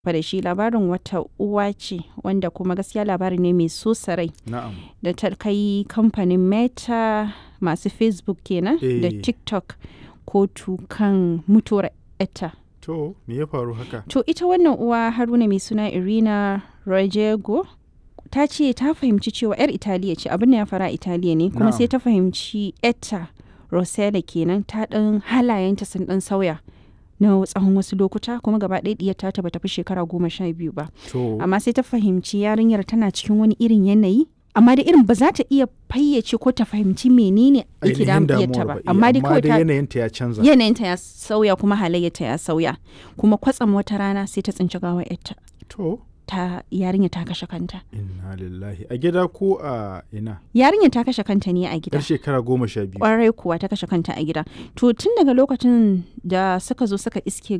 fa da shi labarin wata uwa ce wanda kuma gaskiya labari ne mai so sarai Na'am. da ta kai kamfanin meta masu facebook kenan da Eh. tiktok kotu kan mutuwar etta To, me ya faru haka? to ita wannan uwa haruna mai suna irina rojego ta ce ta fahimci cewa 'yar italiya ce abin da ya fara a italiya ne kuma Na'am. sai ta fahimci etta rosella kenan ta ɗan halayenta sun ɗan sauya na tsawon wasu lokuta kuma gaba ɗaya ɗiyar ta bata fi shekara goma sha biyu ba To, amma sai ta fahimci yarinyar tana cikin wani irin yanayi amma da irin ba za ta iya fayyace ko ta fahimci menene yake ainihin damun iyarta damuwar ba ba. Eh, amma dai kawai ta yanayinta ya canza. yanayinta ya sauya kuma halayyarta ya sauya kuma kwatsam wata rana sai ta tsinci gawar yarta To, ta yarinya ta kashe kanta inna lillahi. A gida ko a ina? yarinya ta kashe kanta ne a gida Yar shekara goma sha biyu. kwarai kuwa ta kashe kanta a gida to tun daga lokacin da suka zo suka iske